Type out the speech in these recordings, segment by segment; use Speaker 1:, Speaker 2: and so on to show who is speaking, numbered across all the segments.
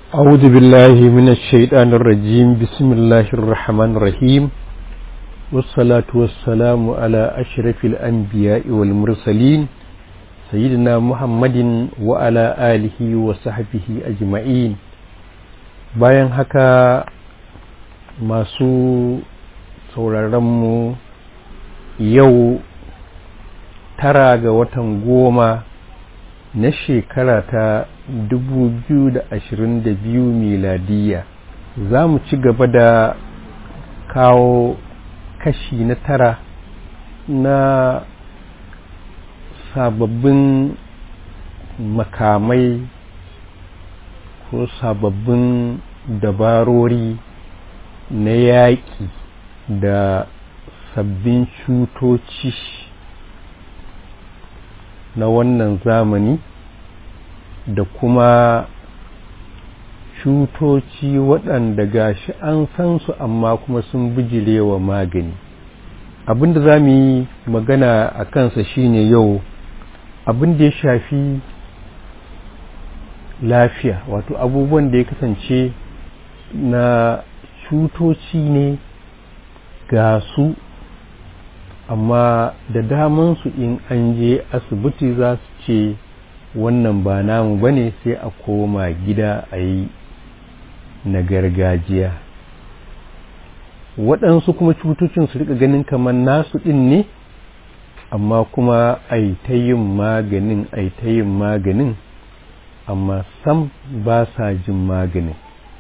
Speaker 1: أعوذ بالله من الشيطان الرجيم بسم الله الرحمن الرحيم والصلاة والسلام على أشرف الأنبياء والمرسلين سيدنا محمد وعلى آله وصحبه أجمعين bayan haka masu sauraronmu yau tara ga watan goma na shekara ta 2022 miladiya za mu ci gaba da kawo kashi na tara na sababbin makamai ko sababbin dabarori na yaƙi da sabbin cutoci na wannan zamani da kuma cutoci waɗanda gashi an san su amma kuma sun bijirewa magani abinda za mu yi magana a kansa shine yau abin da ya shafi lafiya wato abubuwan da ya kasance na cutoci ne ga su amma da damansu in an je asibiti za su ce wannan ba namu ba ne sai a koma gida a yi na gargajiya waɗansu kuma cutocin su rika ganin kamar nasu ɗin ne amma kuma a yi ta yin maganin a yi ta yin maganin amma sam ba sa jin maganin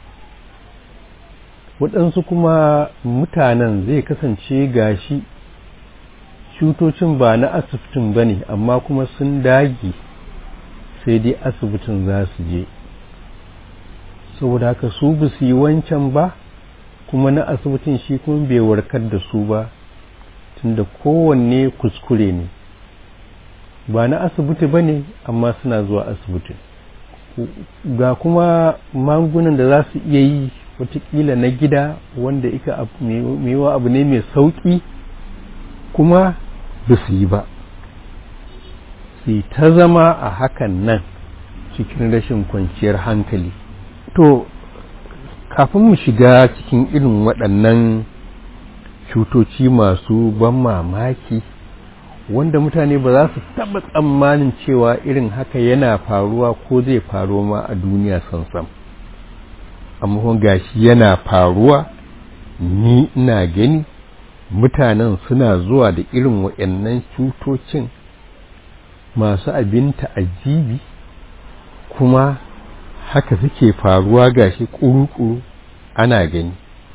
Speaker 1: waɗansu kuma mutanen zai kasance gashi cutocin ba na asibitin ba ne amma kuma sun dage sai dai asibitin za su je saboda haka su ba su yi wancan ba kuma na asibitin shi kuma bai warkar da su ba tunda kowanne kuskure ne ba na asibiti ba ne amma suna zuwa asibiti ga kuma magungunan da za su iya yi watakila na gida wanda ika mewa abu ne mai sauƙi kuma ba su yi ba su ta zama a hakan nan cikin rashin kwanciyar hankali to kafin mu shiga cikin irin waɗannan cutoci masu ban mamaki wanda mutane ba za su taɓa tsammanin cewa irin haka yana faruwa ko zai faru ma a duniya sansan amma gashi yana faruwa ni ina gani mutanen suna zuwa da irin waɗannan cutocin masu abin ta'ajibi kuma haka suke faruwa gashi ƙuru-ƙuru ana gani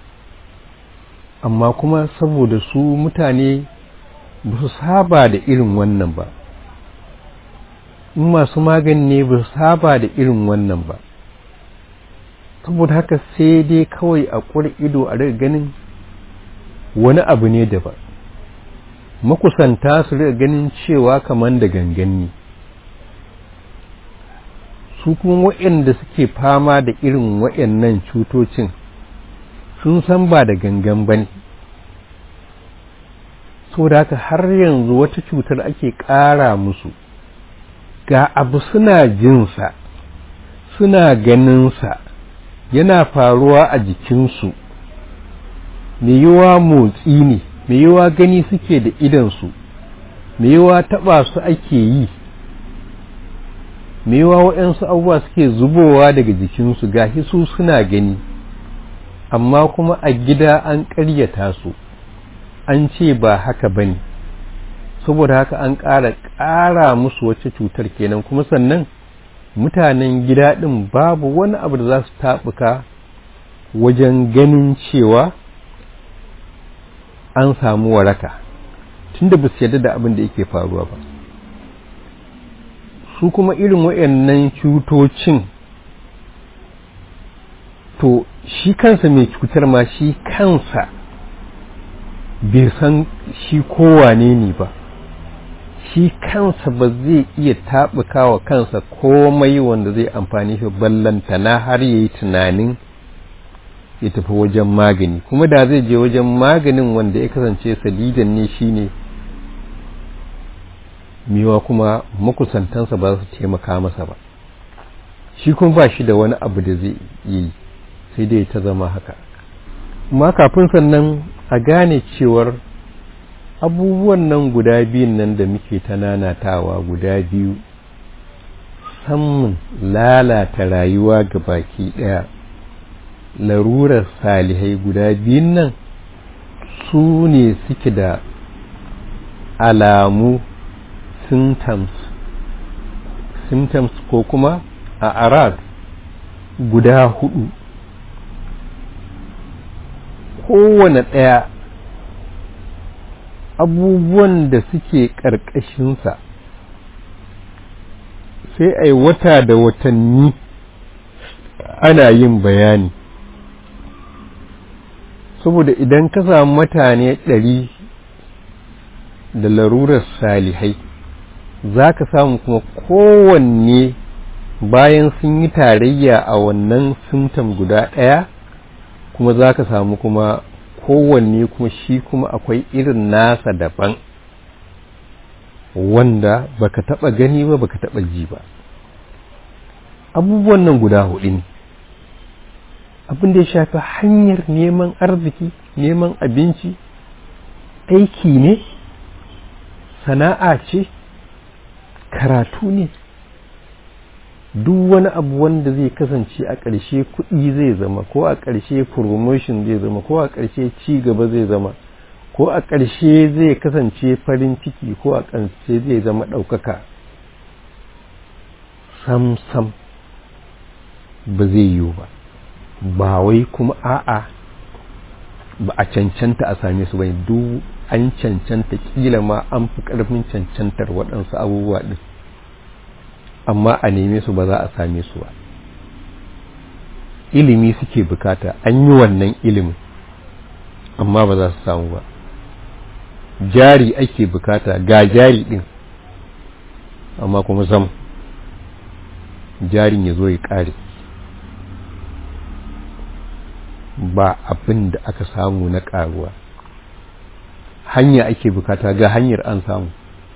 Speaker 1: amma kuma saboda su mutane ba su saba da irin wannan ba in masu magani ne ba su saba da irin wannan ba saboda haka sai dai kawai a ƙuri ido a riga ganin wani abu ne daban makusanta su riga ganin cewa kamar da gangan ne su kuma waɗanda suke fama da irin waɗannan cutocin sun san ba da gangan ba ne da haka har yanzu wata cutar ake ƙara musu ga abu suna jinsa suna ganinsa yana faruwa a jikinsu mai yiwa motsi ne mai yiwa gani suke da idansu mai yiwa taɓa su ake yi mai yiwa waɗansu abubuwa suke zubowa daga jikinsu gashi su suna gani amma kuma a gida an ƙaryata su an ce ba haka ba ne saboda haka an ƙara ƙara musu wacce cutar kenan kuma sannan mutanen gida ɗin babu wani abu da za su taɓuka wajen ganin cewa an samu waraka tunda ba su yarda da abin da yake faruwa ba su kuma irin waɗannan cutocin to shi kansa mai cutar ma shi kansa bai san shi kowane ne ba shi kansa ba zai iya taɓuka wa kansa komai wanda zai amfani shi ballantana har ya yi tunanin ya tafi wajen magani kuma da zai je wajen maganin wanda ya kasance sadidan ne shine miwa kuma makusantansa ba su taimaka masa ba shi kuma ba shi da wani abu da zai yi sai dai ta zama haka amma kafin sannan a gane cewar abubuwan nan guda biyun nan da muke ta nanatawa guda biyu samun lalata rayuwa ga baki ɗaya larurar salihai guda biyun nan su ne suke da alamu symptoms symptoms ko kuma a arad guda hudu kowane ɗaya abubuwan da suke ƙarƙashinsa sai a yi wata da watanni ana yin bayani saboda idan ka samu mutane ɗari da larurar salihai za ka samu kuma kowanne bayan sun yi tarayya a wannan symptom guda ɗaya kuma za ka samu kuma kowanne kuma shi kuma akwai irin nasa daban wanda baka taba gani ba baka taba ji ba abubuwan nan guda hudu ne abin da ya shafi hanyar neman arziki neman abinci aiki ne sana'a ce karatu ne duk wani abu wanda zai kasance a ƙarshe kuɗi zai zama ko a ƙarshe promotion zai zama ko a ƙarshe ci gaba zai zama ko a ƙarshe zai kasance farin ciki ko a ƙarshe zai zama ɗaukaka sam-sam ba zai yiwu ba ba wai kuma a'a ba a cancanta a same su bai duk an cancanta kila ma an fi ƙarfin cancantar waɗansu abubuwa ɗin amma a neme su ba za a same su ba ilimi suke bukata an yi wannan ilimin amma ba za su samu ba jari ake bukata ga jari din amma kuma zam jarin ya zo ya kare ba abin da aka samu na karuwa hanya ake bukata ga hanyar an samu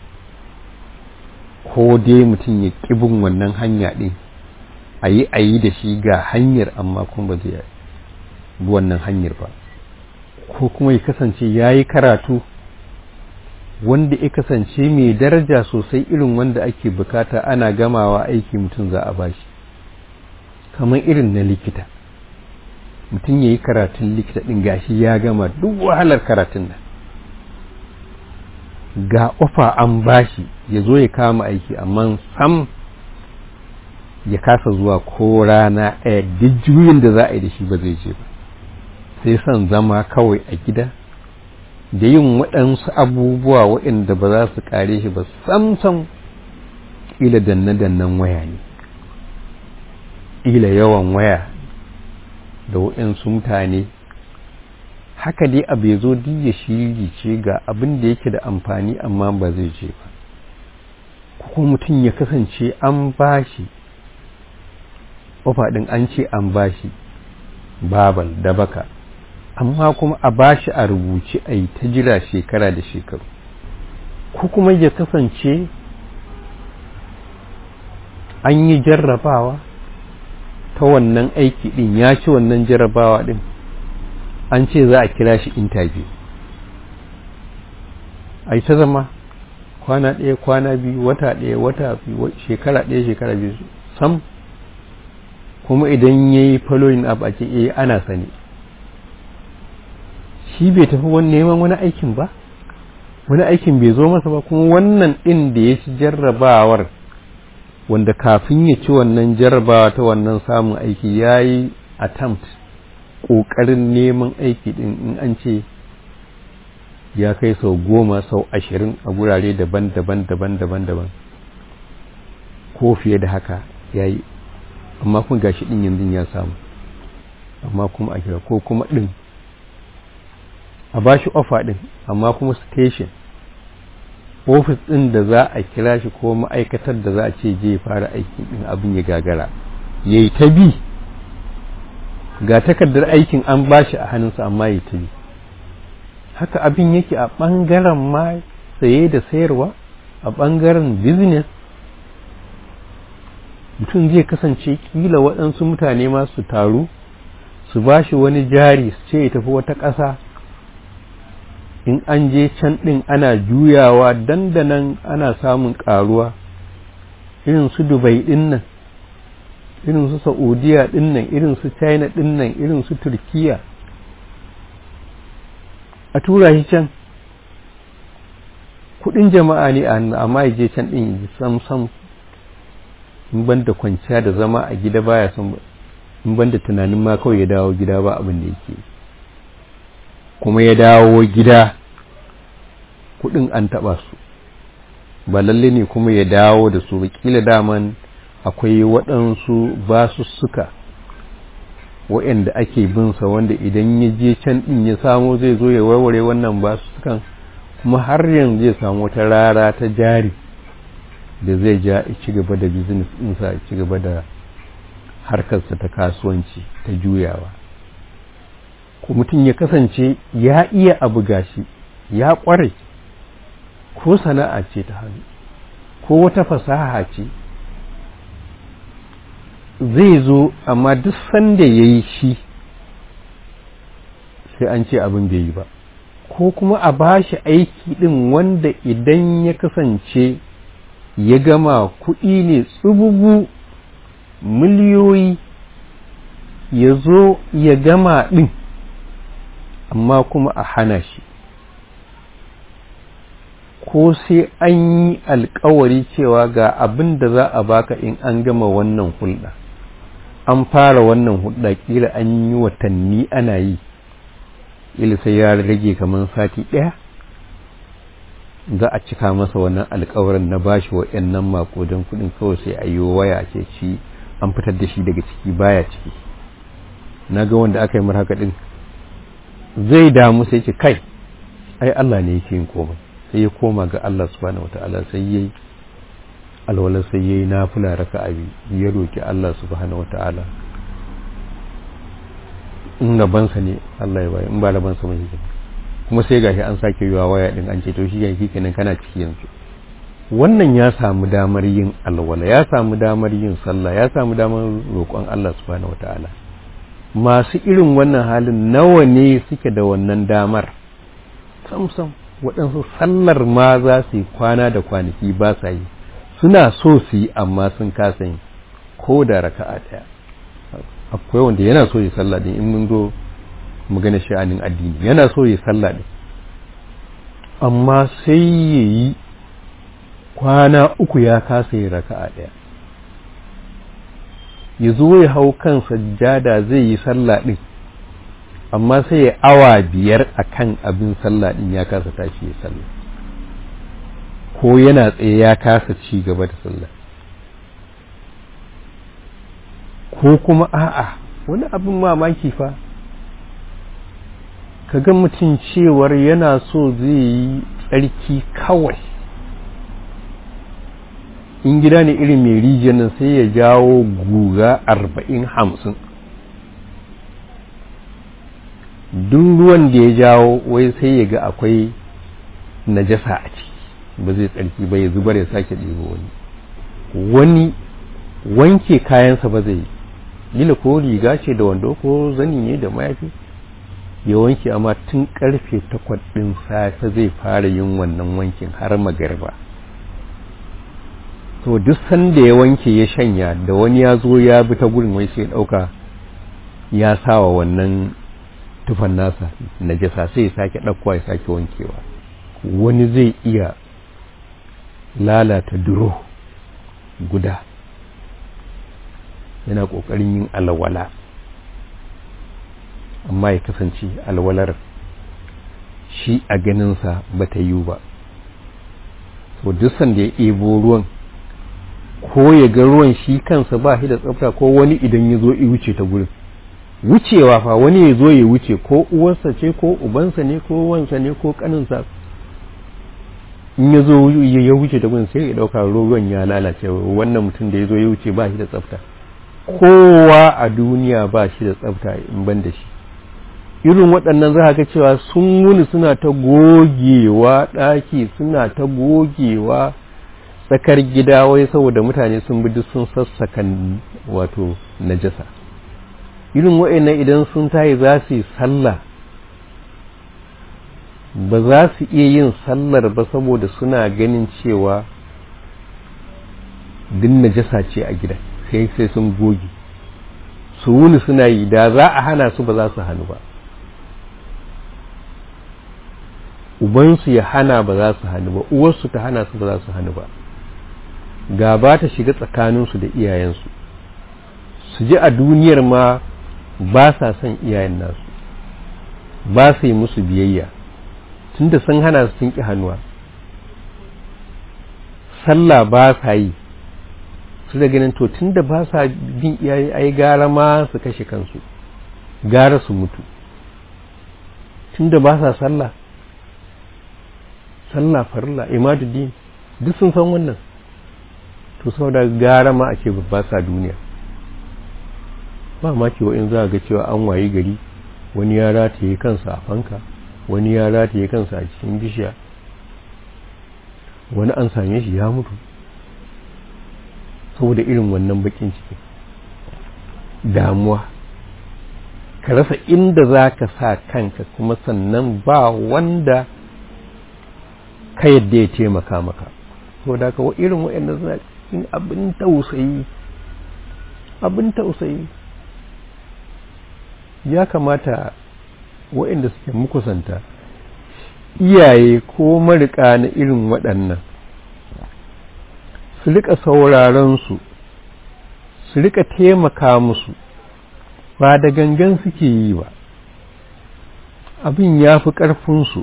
Speaker 1: ko dai mutum ya ƙibin wannan hanya ɗin a yi a yi da shi ga hanyar amma kuma ba zai bi wannan hanyar ba ko kuma ya kasance ya yi karatu wanda ya kasance mai daraja sosai irin wanda ake bukata ana gamawa aiki mutum za a bashi kamar irin na likita mutum ya yi karatun likita ɗin gashi ya gama duk wahalar karatun nan ga ofa an bashi ya zo ya kama aiki amma sam ya kasa zuwa ko rana ɗaya duk juyin da za a yi da shi ba zai je ba sai son zama kawai a gida da yin waɗansu abubuwa waɗanda ba za su ƙare shi ba samsam ƙila danne-dannen waya ne ƙila yawan waya da waɗansu mutane haka dai abu ya zo ya shiri ce ga abin da yake da amfani amma ba zai je ba ko mutum ya kasance an bashi ɗin an ce an bashi babal da baka amma kuma a bashi a rubuce a yi ta jira shekara da shekaru ko kuma ya kasance an yi jarrabawa ta wannan aiki ɗin ya ci wannan jarrabawa ɗin an ce za a kira shi interview a yi ta zama kwana ɗaya kwana biyu wata ɗaya wata biyu shekara ɗaya shekara biyu sam kuma idan ya yi following up a ce eh ana sani shi bai tafi wani neman wani aikin ba wani aikin bai zo masa ba kuma wannan ɗin da ya ci jarrabawar wanda kafin ya ci wannan jarrabawa ta wannan samun aiki ya yi attempt ƙoƙarin neman aiki ɗin in an ce ya kai sau goma sau ashirin a gurare daban-daban daban-daban daban ko fiye da haka ya yi amma kuma gashi ɗin yanzu ya samu amma kuma a kira ko kuma ɗin a ba shi ofa ɗin amma kuma station ofis ɗin da za a kira shi ko ma'aikatar da za a ce je fara aikin ɗin abin ya gagara ya yi ta bi ga takardar aikin an ba shi a hannunsa amma ya ta bi haka abin yake a ɓangaren ma saye da sayarwa a ɓangaren business mutum zai kasance kila waɗansu mutane ma su taru su ba shi wani jari su ce ya tafi wata ƙasa in an je can ɗin ana juyawa dandanan ana samun ƙaruwa irin su dubai ɗin nan irin su saudiya ɗin nan irin su china ɗin nan irin su turkiya a tura shi can kudin jama'a ne amma ya je can ɗin sam sam in ban da kwanciya da zama a gida baya son in ban da tunanin ma kawai ya dawo gida ba abin da yake kuma ya dawo gida kudin an taba su ba lalle ne kuma ya dawo da su kila daman akwai waɗansu basussuka waɗanda ake binsa wanda idan ya je can ɗin ya samo zai zo ya warware wannan basussukan kuma har yanzu zai samu wata rara ta jari da zai ja ci gaba da business ɗinsa ci gaba da harkarsa ta kasuwanci ta juyawa ko mutum ya kasance ya iya abu gashi ya ƙware ko sana'a ce ta hannu ko wata fasaha ce zai zo amma duk sanda ya yi shi sai an ce abin bai yi ba ko kuma a ba shi aiki ɗin wanda idan ya kasance ya gama kuɗi ne tsubugu miliyoyi ya zo ya gama ɗin amma kuma a hana shi ko sai an yi alkawari cewa ga abin da za a baka in an gama wannan hulɗa an fara wannan hulɗa kila an yi watanni ana yi ila sai ya rage kamar sati ɗaya za a cika masa wannan alkawarin na bashi waɗannan makodan kuɗin kawai sai a yi waya ce shi an fitar da shi daga ciki baya ciki na ga wanda aka yi mar haka ɗin zai damu sai ce kai ai Allah ne yake yin komai sai ya koma ga Allah subhanahu wata'ala sai yayi alwala sai yayi nafila raka'a ya roki Allah subhanahu wata'ala in rabansa ne Allah ya bayi in ba rabansa mai hikima kuma sai gashi an sake yiwa waya din an ce to shi yake kenan kana ciki yanzu wannan ya samu damar yin alwala ya samu damar yin sallah ya samu damar roƙon Allah subhanahu wata'ala masu irin wannan halin nawa ne suke da wannan damar samsam waɗansu sallar ma za su yi kwana da kwanaki ba sa yi suna so su yi amma sun kasa yi ko da raka'a ɗaya akwai wanda yana so yi sallah din in mun zo magana sha'anin addini yana so yi sallah din amma sai ya yi kwana uku ya kasa yi raka'a ɗaya ya zo ya hau kan sajjada zai yi sallah din amma sai ya awa biyar a kan abin sallah ɗin ya kasa tashi ya sallah ko yana tsaye ya kasa ci gaba da sallah ko kuma a'a wani abin mamaki fa ka ga mutum cewar yana so zai yi tsarki kawai in gida ne irin mai rijiyar nan sai ya jawo guga arba'in hamsin duk ruwan da ya jawo wai sai ya ga akwai najasa a ciki ba zai tsarki ba ya zubar ya sake ɗebo wani wani wanke kayansa ba zai yi ko riga ce da wando ko zani ne da mayafi ya wanke amma tun karfe takwas ɗin safe zai fara yin wannan wankin har magarba to duk sanda ya wanke ya shanya da wani ya zo ya bi ta gurin wai sai ɗauka ya sawa wannan tufan nasa najasa sai ya sake ɗaukowa ya sake wankewa wani zai iya lalata duro guda yana ƙoƙarin yin alwala amma ya kasance alwalar shi a ganinsa ba ta yiwu ba to duk sanda ya ɗebo ruwan ko ya ga ruwan shi kansa ba shi da tsafta ko wani idan ya zo ya wuce ta gurin wucewa fa wani ya zo ya wuce ko uwarsa ce ko ubansa ne ko wansa ne ko kaninsa in ya zo ya wuce ta gurin sai ya dauka ruwan ya lalace wannan mutum da ya zo ya wuce ba shi da tsafta kowa a duniya ba shi da tsafta in ban da shi irin waɗannan za ga cewa sun wuni suna ta gogewa ɗaki suna ta gogewa tsakar gida wai saboda mutane sun bi duk sun sassaka wato najasa irin wa'annan idan sun tayi za su yi sallah ba za su iya yin sallar ba saboda suna ganin cewa din najasa ce a gida sai sai sun goge su wuni suna yi da za a hana su ba za su hannu ba ubansu ya hana ba za su hannu ba uwarsu ta hana su ba za su hannu ba gaba ta shiga tsakaninsu da iyayensu su ji a duniyar ma ba sa son iyayen nasu ba su yi musu biyayya tunda sun hana su sun ƙi hannuwa sallah ba sa yi su da ganin to tunda ba sa bin iyaye ai gara ma su kashe kansu gara su mutu tunda ba sa sallah sallah farilla imaduddin duk sun san wannan to saboda gara ma a ce ba sa duniya ba ma cewa in za a ga cewa an wayi gari wani ya rataye kansa a fanka wani ya rataye kansa a cikin bishiya wani an same shi ya mutu saboda irin wannan bakin ciki damuwa ka rasa inda za ka sa kanka kuma sannan ba wanda ka yadda ya taimaka maka saboda ka irin waɗanda suna cikin abin tausayi abin tausayi ya kamata waɗanda suke mukusanta iyaye ko marika na irin waɗannan su rika sauraron su su rika taimaka musu ba da gangan suke yi ba abin ya fi ƙarfinsu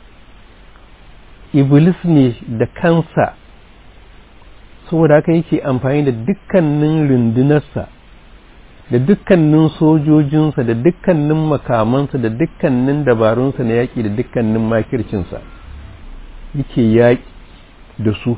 Speaker 1: iblis ne da kansa saboda haka yake amfani da dukkanin rundunarsa da dukkanin sojojinsa da dukkanin makamansa da dukkanin dabarunsa na yaƙi da dukkanin makircinsa yake yaƙi da su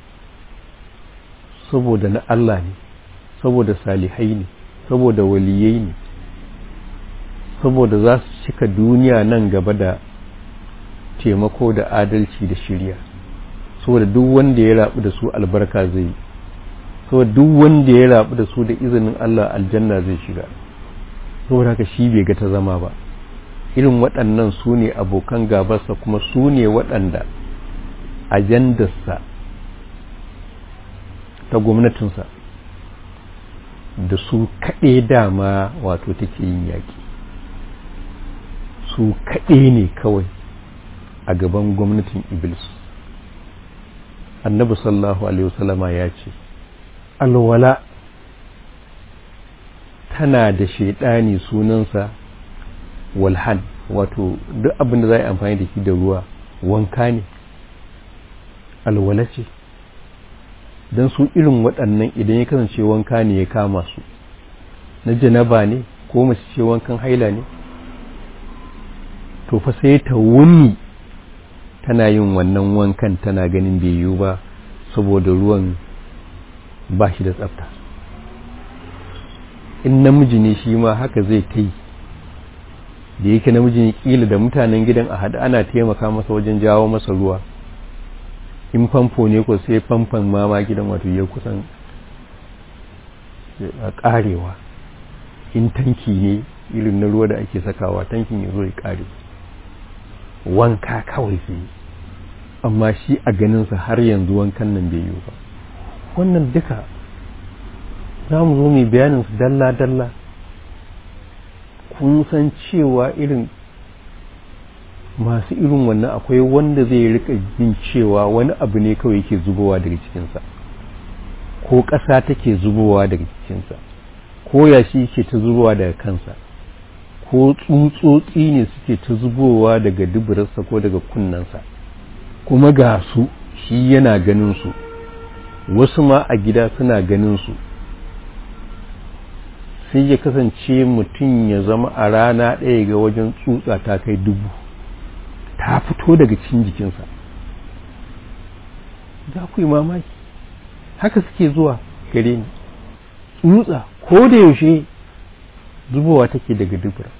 Speaker 1: saboda na Allah ne saboda salihai ne saboda waliyai ne saboda za su cika duniya nan gaba da taimako da adalci da shirya saboda duk wanda ya rabu da su albarka zai yi saboda duk wanda ya rabu da su da izinin Allah aljanna zai shiga saboda haka shi bai ga ta zama ba irin waɗannan su ne abokan gabarsa kuma su ne waɗanda ajandarsa ta gwamnatinsa da su kaɗe dama wato take yin yaƙi su kaɗe ne kawai a gaban gwamnatin iblis annabi sallallahu alaihi wasallama ya ce alwala tana da shaidani sunansa walhan wato duk abin da za a yi amfani da shi da ruwa wanka ne alwala ce don su irin waɗannan idan ya kasance wanka ne ya kama su na janaba ne ko mace ce wankan haila ne to fa sai ta wuni tana yin wannan wankan tana ganin bai yiwu ba saboda ruwan ba shi da tsafta in namiji ne shi ma haka zai ta yi da yake namiji ne kila da mutanen gidan a haɗa ana taimaka masa wajen jawo masa ruwa in famfo ne ko sai famfon mama gidan wato ya kusan karewa in tanki ne irin na ruwa da ake sakawa tankin ya zo ya kare wanka kawai sai amma shi a ganinsa har yanzu wankan nan bai yi ba wannan duka za mu zo mai bayanin su dalla-dalla kun san cewa irin masu irin wannan akwai wanda zai rika jin cewa wani abu ne kawai yake zubowa daga cikinsa ko ƙasa take zubowa daga cikinsa ko yashi ke ta zubowa daga kansa ko tsutsotsi ne suke ta zubowa daga duburarsa ko daga kunnensa kuma ga su shi yana ganin su wasu ma a gida suna ganin su sai ya kasance mutum ya zama a rana ɗaya ga wajen tsutsa ta kai dubu ta fito daga cikin jikinsa za ku yi mamaki haka suke zuwa gare ni tsutsa ko da yaushe zubowa take daga dubura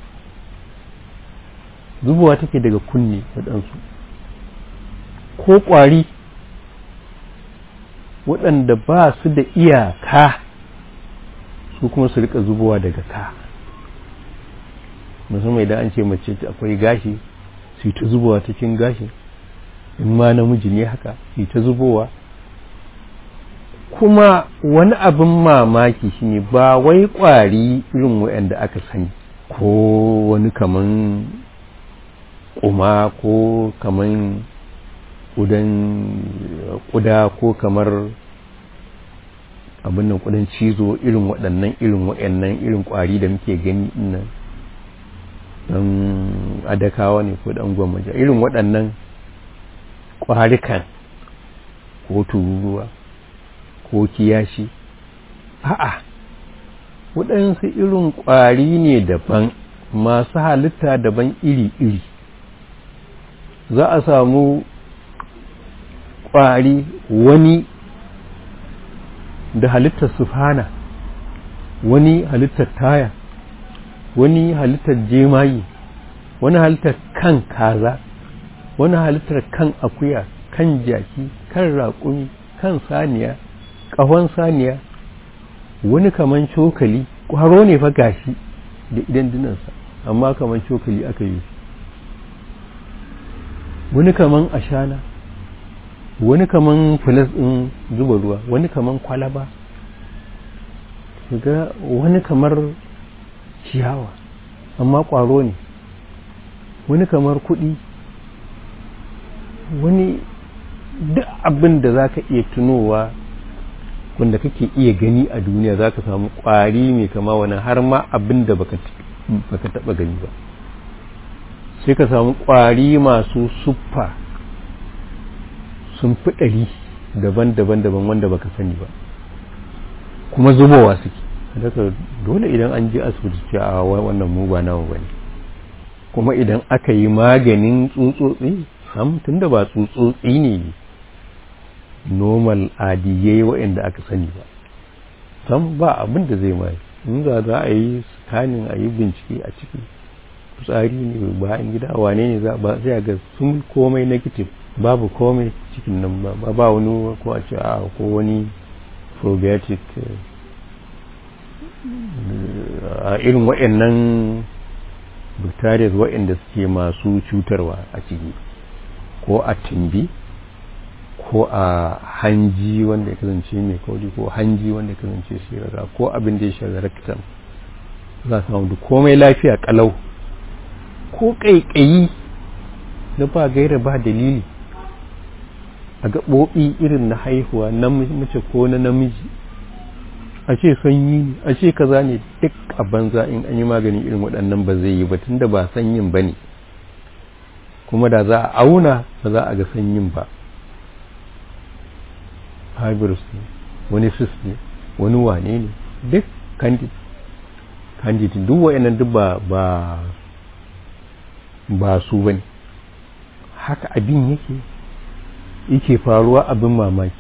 Speaker 1: zubowa take daga kunne waɗansu ko ƙwari waɗanda ba su da iyaka su kuma su rika zubowa daga ka musamman idan an ce mace akwai gashi su ta zubowa cikin gashi in ma namiji ne haka su ta zubowa kuma wani abin mamaki shine ba wai ƙwari irin waɗanda aka sani ko wani kaman kuma ko kaman ƙudan ƙuda ko kamar abin nan ƙudan cizo irin waɗannan irin waɗannan irin ƙwari da muke gani nan ɗan adakawa ne ko ɗan gwamnati irin waɗannan ƙwarikan ko tururuwa ko kiyashi a'a waɗansu irin ƙwari ne daban masu halitta daban iri-iri za a samu ƙwari wani da halittar sufana wani halittar taya wani halittar jemayi wani halittar kan kaza wani halittar kan akuya kan jaki kan raƙumi kan saniya ƙahon saniya wani kaman cokali ƙwaro ne fa gashi da idan dinansa amma kaman cokali aka yi wani kaman ashana wani kaman filas ɗin zuba ruwa wani kaman kwalaba ga wani kamar ciyawa amma ƙwaro ne wani kamar kuɗi wani duk abin da za ka iya tunowa wanda kake iya gani a duniya za ka samu ƙwari mai kama wani har ma abin da baka taɓa gani ba sai ka samu ƙwari masu suffa sun fi ɗari daban-daban daban wanda baka sani ba kuma zubowa suke daga dole idan an je asibiti ce a wannan mu ba nawa bane kuma idan aka yi maganin tsutsotsi sam tunda ba tsutsotsi ne normal adiyai waɗanda aka sani ba sam ba abin da zai mai in za za a yi scanning a yi bincike a ciki fitsari ne bayan gida wane ne za ba sai ga sun komai negative babu komai cikin nan ba ba wani ko a ce a ko wani probiotic a irin waɗannan bacteria waɗanda suke masu cutarwa a ciki ko a timbi ko a hanji wanda ya kasance mai kauri ko hanji wanda ya kasance shirara ko abin da ya shiga rectum za su samu komai lafiya kalau ko ƙaiƙayi na ba gaira ba dalili a gaɓoɓi irin na haihuwa na mace ko na namiji a ce sanyi ne a ce kaza ne duk a banza in an yi magani irin waɗannan ba zai yi ba tunda ba sanyin ba ne kuma da za a auna ba za a ga sanyin ba fibrous ne wani cyst ne wani wane ne duk candid candid duk wa'annan duk ba ba ba su bane haka abin yake yake faruwa abin mamaki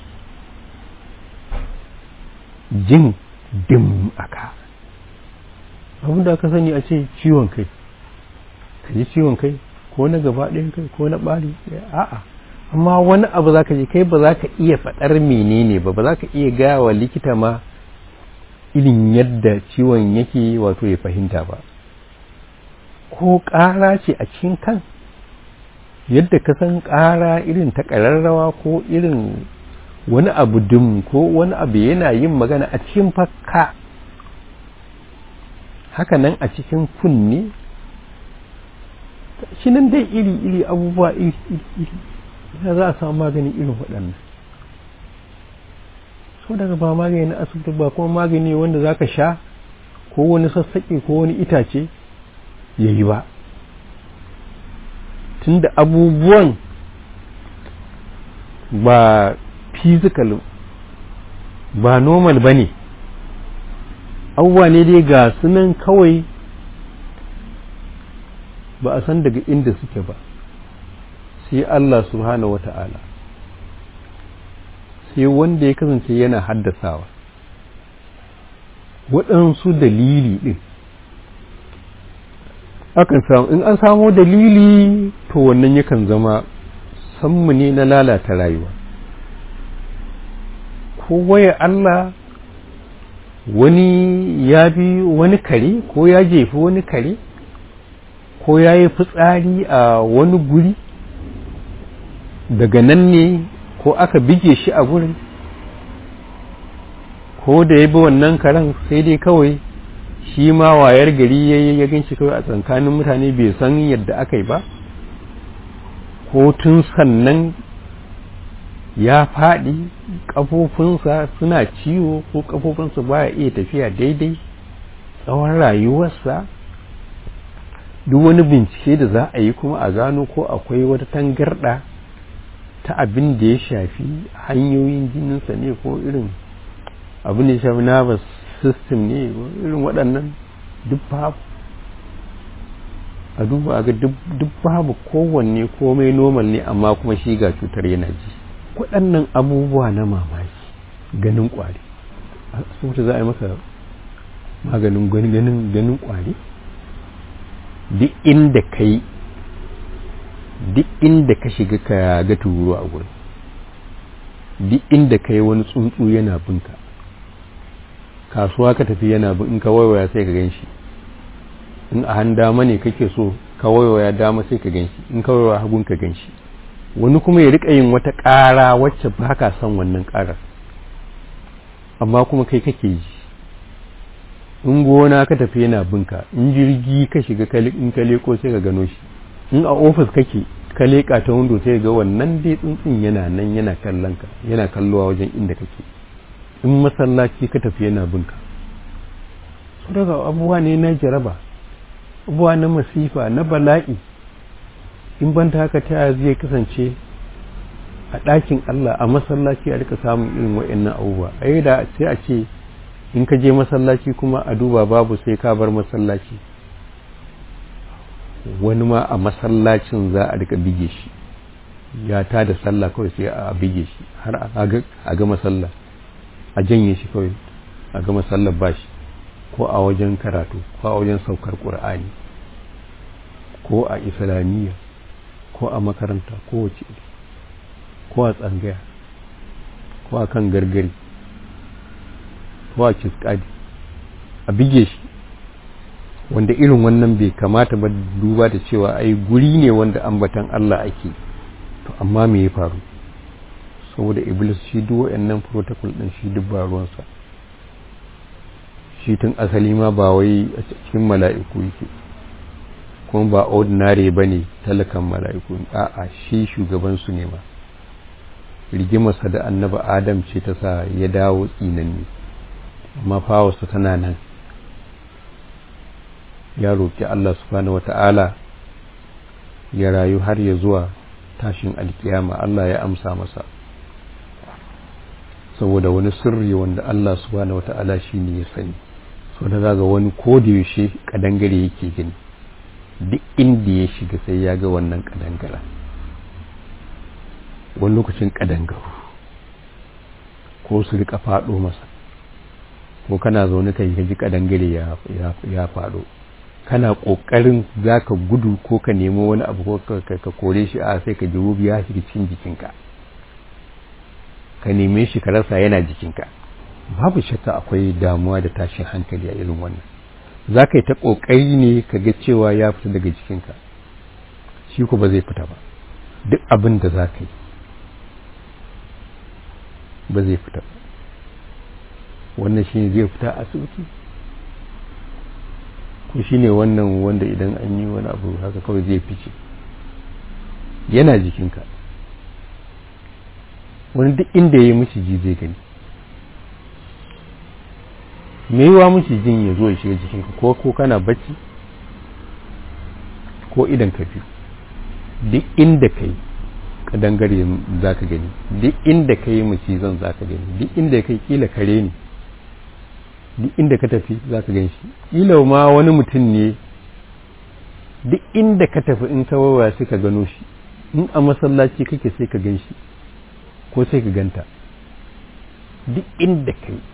Speaker 1: jin dim aka abin da aka sani a ce ciwon kai ka ji ciwon kai ko na gaba ɗayan kai ko na ɓari a'a amma wani abu za ka je kai ba za ka iya faɗar menene ba ba za ka iya gaya wa likita ma irin yadda ciwon yake wato ya fahimta ba ko ƙara ce a cikin kan yadda ka san ƙara irin ta ƙararrawa ko irin wani abu dum ko wani abu yana yin magana a cikin fakka haka nan a cikin kunne shi nan dai iri-iri abubuwa iri-iri ya za a samu magani irin waɗannan so daga ba magani na asibiti ba kuma magani wanda za ka sha ko wani sassaƙe ko wani itace ya yi ba tunda abubuwan ba physical ba normal ba ne abubuwa ne dai ga sunan kawai ba a san daga inda suke ba sai Allah subhanahu wata'ala sai wanda ya kasance yana haddasawa waɗansu dalili ɗin akan samu in an samo dalili to wannan yakan zama sammu ne na lalata rayuwa ko waya Allah wani ya bi wani kare ko ya jefi wani kare ko ya yi fitsari a wani guri daga nan ne ko aka bige shi a gurin ko da ya bi wannan karen sai dai kawai shi ma wayar gari ya yi ya ganci kawai a tsakanin mutane bai san yadda aka yi ba ko tun sannan ya faɗi ƙafofinsa suna ciwo ko ƙafofinsa baya iya tafiya daidai tsawon rayuwarsa duk wani bincike da za a yi kuma a gano ko akwai wata tangarɗa ta abin da ya shafi hanyoyin jininsa ne ko irin abin da ya shafi nervous system ne irin waɗannan duk babu a duba ga duk babu kowanne komai normal ne amma kuma shi ga cutar yana ji waɗannan abubuwa na mamaki ganin ƙwari asibiti za a yi maka maganin ganin ganin ƙwari duk inda ka yi duk inda ka shiga ka ga turu a gurin duk inda ka yi wani tsuntsu yana binka kasuwa ka tafi yana bin in ka waiwaya sai ka gan shi in a han dama ne kake so ka waiwaya dama sai ka gan shi in ka waiwaya hagun ka gan shi wani kuma ya rika yin wata ƙara wacce ba ka son wannan ƙarar amma kuma kai kake ji in gona ka tafi yana binka in jirgi ka shiga in ka leko sai ka gano shi in a ofis kake ka leka ta windo sai ga wannan dai tsuntsun yana nan yana kallon ka yana kallowa wajen inda kake in masallaci ka tafi yana binka su daga abubuwa ne na jaraba abubuwa na masifa na bala'i in ban ta haka ta zai kasance a ɗakin Allah a masallaci a rika samun irin wa'annan abubuwa a da sai a ce in ka je masallaci kuma a duba babu sai ka bar masallaci wani ma a masallacin za a rika bige shi ya ta da sallah kawai sai a bige shi har a ga masalla a janye shi kawai a ga masallar bashi ko a wajen karatu ko a wajen saukar ƙur'ani ko a islamiyya ko a makaranta ko wace ko a tsangaya ko a kan gargari ko a kiskadi a bige shi wanda irin wannan bai kamata ba duba da cewa ai guri ne wanda ambatan Allah ake to amma me ya faru saboda iblis shi duk wayannan protocol din shi duk ba ruwansa shi tun asali ma ba wai a cikin mala'iku yake kuma ba ordinary bane talakan mala'iku a'a shi shugaban su ne ma rigimarsa da annaba adam ce ta sa ya dawo tsinanni amma fawarsa tana nan ya roƙi Allah subhanahu wata'ala ya rayu har ya zuwa tashin alkiyama Allah ya amsa masa saboda wani sirri wanda Allah subhanahu wata'ala shi ne ya sani so da zaga wani yaushe kadangare yake gani duk inda ya shiga sai ya ga wannan kadangara wani lokacin kadangaru ko su rika faɗo masa ko kana zaune ka ji kadangare ya faɗo kana ƙoƙarin za ka gudu ko ka nemo wani abu ko ka kore shi a sai ka ji rubi ya shiga cikin jikinka ka neme shi ka rasa yana jikinka babu shakka akwai damuwa da tashin hankali a irin wannan za ka yi ta ƙoƙari ne ka ga cewa ya fita daga jikinka shi ko ba zai fita ba duk abin da za ka yi ba zai fita ba wannan shi zai fita asibiti ko shi ne wannan wanda idan an yi wani abu haka kawai zai fice yana jikinka wani duk inda ya yi maciji zai gani me yiwa macijin ya zo ya shiga jikinka ko ko kana bacci ko idan ka biyu duk inda ka yi kadangare za ka gani duk inda ka yi macizan za ka gani duk inda ka yi kila kare ne duk inda ka tafi za ka gan shi kila ma wani mutum ne duk inda ka tafi in ka wawa sai ka gano shi in a masallaci kake sai ka gan shi ko sai ka ganta duk inda ka yi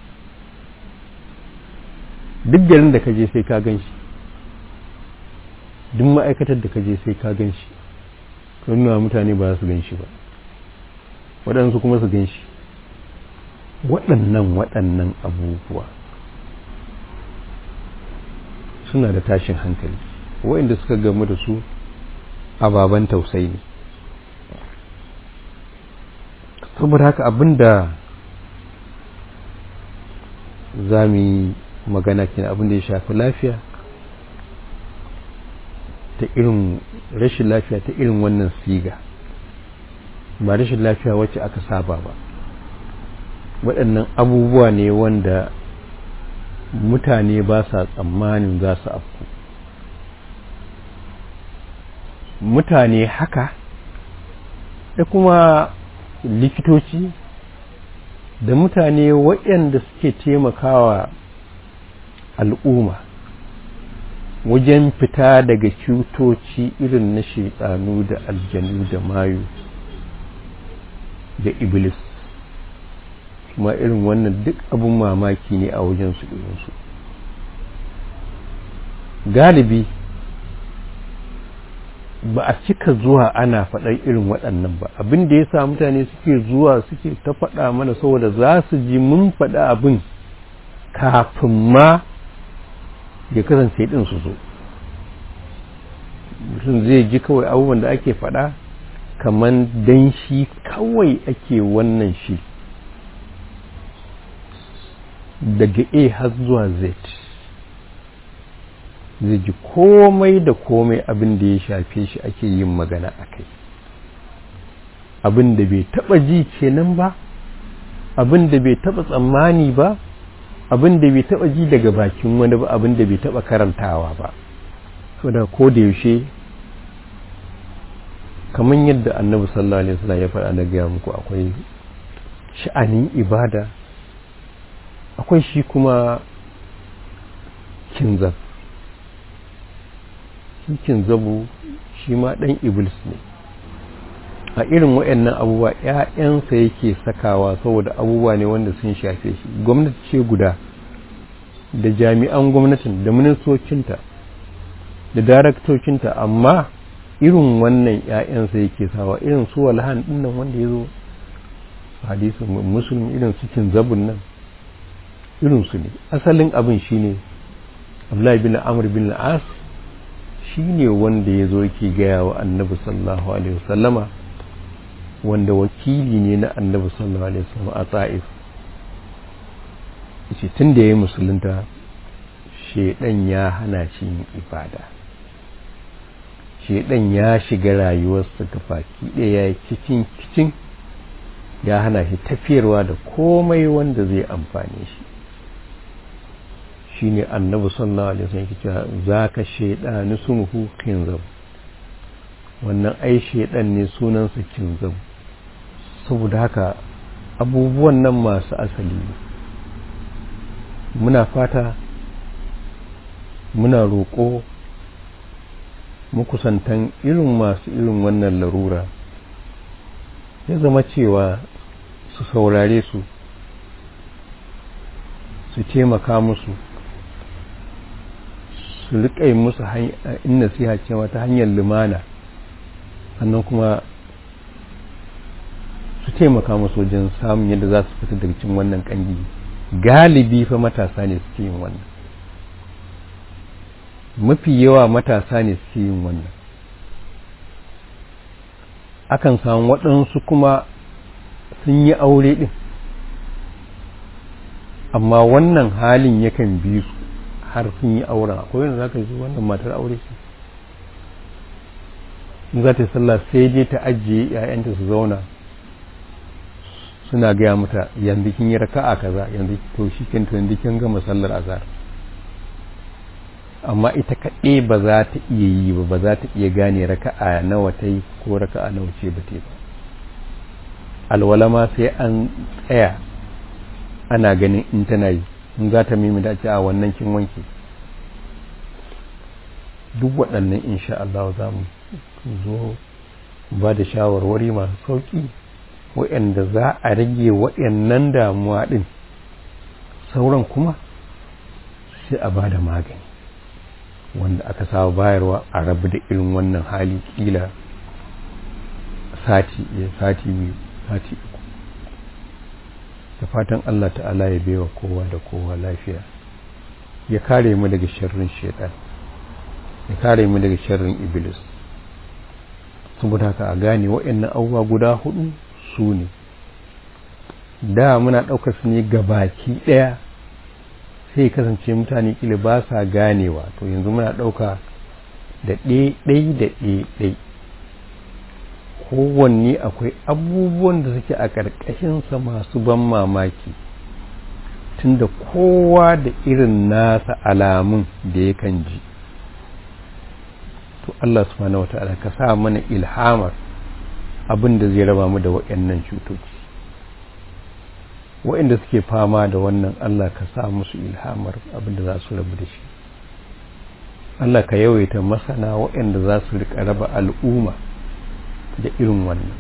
Speaker 1: duk garin da ka je sai ka gan shi duk ma'aikatar da ka je sai ka gan shi nuna mutane ba su gan shi ba waɗansu kuma su gan shi waɗannan waɗannan abubuwa suna da tashin hankali waɗanda suka gamu da su ababen tausayi ne saboda haka abinda za mu yi magana kenan abinda ya shafi lafiya ta irin rashin lafiya ta irin wannan siga ba rashin lafiya wacce aka saba ba waɗannan abubuwa ne wanda mutane ba sa tsammanin za su afku mutane haka da kuma likitoci da mutane waɗanda suke taimakawa al'umma wajen fita daga cutoci irin na shaitanu da aljanu da mayu da iblis kuma irin wannan duk abin mamaki ne a wajen su irinsu galibi ba a cika zuwa ana faɗar irin waɗannan ba abin da ya sa mutane suke zuwa suke ta faɗa mana saboda za su ji mun faɗa abin kafin ma ya kasance ɗin su zo mutum zai ji kawai abubuwan da ake faɗa kamar dan shi kawai ake wannan shi daga a har zuwa z zai ji komai da komai abin da ya shafe shi ake yin magana a kai abin da bai taba ji kenan ba abin da bai taba tsammani ba abin da bai taba ji daga bakin wani ba abin da bai taba karantawa ba saboda ko da yaushe kamar yadda annabi sallallahu alaihi wasallam ya faɗa na gaya muku akwai sha'anin ibada akwai shi kuma kinzab shi kinzabu shi ma ɗan iblis ne a irin waɗannan abubuwa ‘ya'yansa yake sakawa saboda abubuwa ne wanda sun shafe shi gwamnati ce guda da jami'an gwamnatin da ministocinta da daraktocinta amma irin wannan ‘ya'yansa yake sawa irin su walhan ɗinnan wanda ya zo hadisun musulmi irin su kinzabun nan irinsu ne asalin abin shine abdullahi bin amr bin as shi ne wanda ya zo yake gaya wa annabi sallallahu alaihi wasallama wanda wakili ne na annabi sallallahu alaihi wasallama a ta'if yace tun da ya yi musulunta shedan ya hana shi yin ibada shedan ya shiga rayuwarsa gabaki ɗaya ya kicin kicin ya hana shi tafiyarwa da komai wanda zai amfane shi shine annabi sallallahu alaihi wasallam yake cewa zaka shaydanu sumuhu kinzab wannan ai shaydan ne sunansa kinzab saboda haka abubuwan nan masu asali muna fata muna roƙo mukusantan irin masu irin wannan larura ya zama cewa su saurare su su taimaka musu su riƙa musu in nasiha cewa ta hanyar lumana sannan kuma su taimaka musu wajen samun yadda za su fita daga cikin wannan ƙangi galibi fa matasa ne suke yin wannan mafi yawa matasa ne suke yin wannan akan samu waɗansu kuma sun yi aure ɗin amma wannan halin yakan bi su har sun yi auren akwai wanda za ka yi wannan matar aure ce in za ta yi sallah sai je ta ajiye ‘ya'yanta su zauna suna gaya mata yanzu kin yi raka'a kaza yanzu to shi kin to yanzu kin gama sallar azhar amma ita kaɗai ba za ta iya yi ba ba za ta iya gane raka'a nawa ta yi ko raka'a nawa ce ba ta ba alwala ma sai an tsaya ana ganin in tana yi in za ta mimi da ce a wannan kin wanke duk waɗannan insha Allah za mu zo ba da shawarwari masu sauƙi waɗanda za a rage waɗannan damuwa ɗin sauran kuma sai a ba da magani wanda aka saba bayarwa a rabu da irin wannan hali kila sati sati biyu sati uku da fatan Allah ta'ala ya baiwa kowa da kowa lafiya ya kare mu daga sharrin shaitan ya kare mu daga sharrin iblis saboda haka a gane waɗannan abubuwa guda hudu su ne da muna ɗaukar su ne gabaki ɗaya sai kasance mutane kila ba sa ganewa to yanzu muna ɗauka da ɗai da ɗai kowanne akwai abubuwan da suke a ƙarƙashinsa masu ban mamaki tunda kowa da irin nasa alamun da yakan ji to Allah subhanahu wata'ala ka sa mana ilhamar abin da zai raba mu da waɗannan cutoci waɗanda suke fama da wannan Allah ka sa musu ilhamar abin da za su rabu da shi Allah ka yawaita masana waɗanda za su riƙa raba al'umma da irin wannan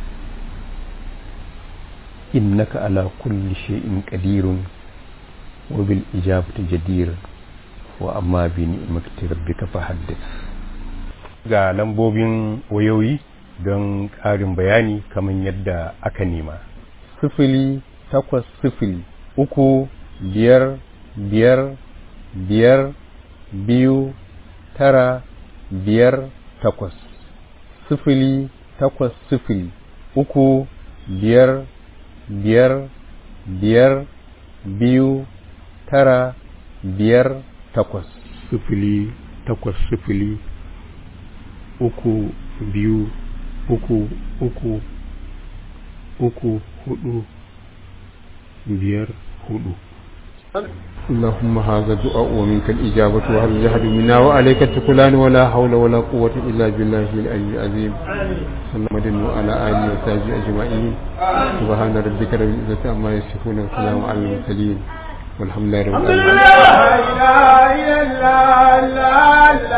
Speaker 1: innaka ala kulli shay'in qadirun wa bil ijabati jadir wa amma bi ni'mati rabbika fahaddith ga lambobin wayoyi don ƙarin bayani kamar yadda aka nema sifili takwas sifili uku biyar biyar biyar biyu tara biyar takwas sifili takwas sifili uku biyar biyar biyar biyu tara biyar takwas sifili takwas sifili uku biyu uku uku uku hudu biyar hudu
Speaker 2: اللهم هذا الدعاء ومنك الإجابة وهل الجهد منا وعليك التكلان ولا حول ولا قوة إلا بالله العلي العظيم صلى الله على آله وصحبه أجمعين سبحان ربك رب العزة عما يصفون وسلام على المرسلين والحمد لله رب العالمين